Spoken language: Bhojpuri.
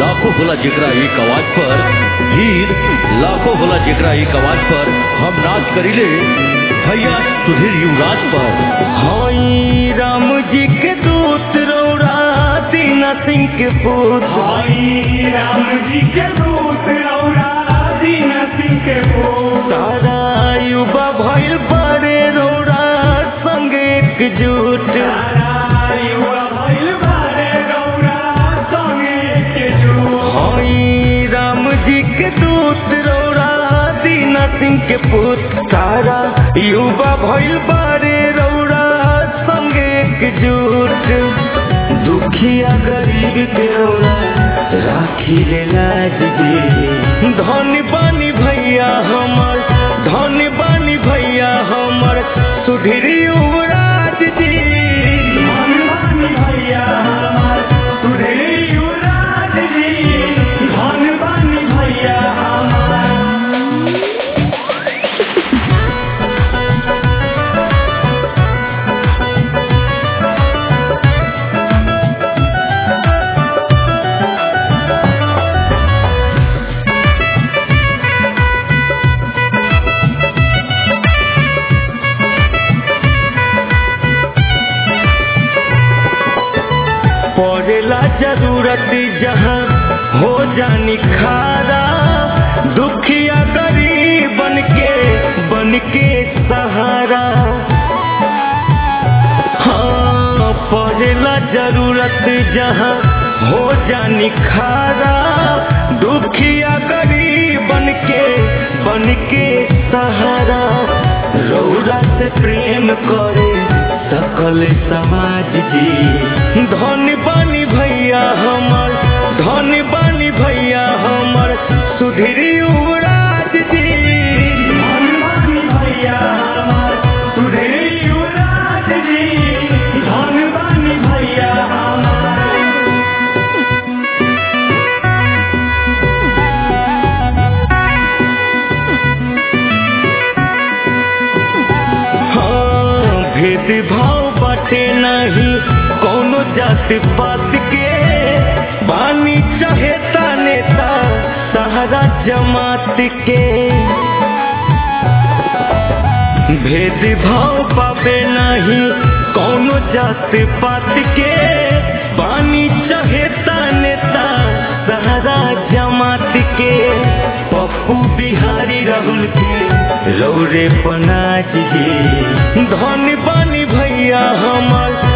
लाखों होला जेकरा एक आवाज पर हीर लाखों होला जेकरा एक आवाज पर हम नाच करिले भैया सुधीर युवराज पर हई राम जी के दूत रौरा दीना सिंह के पुत्र भाई राम जी के दूत रौरा दीन सिंह के पुत्र तारा युवा भइल बड़े रौरा संग एकजुट तारा युवा भइल बारे रौरा संगे के जुट हई राम जी के दूत रौरा दीना सिंह के पुत्र तारा युवा भइल बड़े रौरा संग एकजुट दुखिया गरीब के रौरा राखी ले लाज जी धन बानी भैया हमर धन बानी भैया हमर सुधीर युवराज जी धनवान भैया हमार सुधीर युवराज जी धनवान भैया हमार पड़ेला जरूरत जहाँ हो जानी खारा दुखिया गरीब बन के बन के सहारा हाँ पड़ेला जरूरत जहाँ हो जानी खारा दुखिया गरीब बन के बन के सहारा रौरा से प्रेम करे सकल समाज जी धन बानी भैया हमर धन बानी भैया हमर सुधीर युवराज जी धनवान भैया हमार सुधीर युवराज जी धनवान भैया हमार हाँ भेदभाव बाटे नहीं कोनो जाति पात के बानी चाहेता नेता सहारा जमात के भेदभाव पावे नहीं कोनो जाति पात के बानी चाहेता नेता सहारा जमात के पप्पू बिहारी राहुल के रौरे पनाज जी धन बानी भैया हमर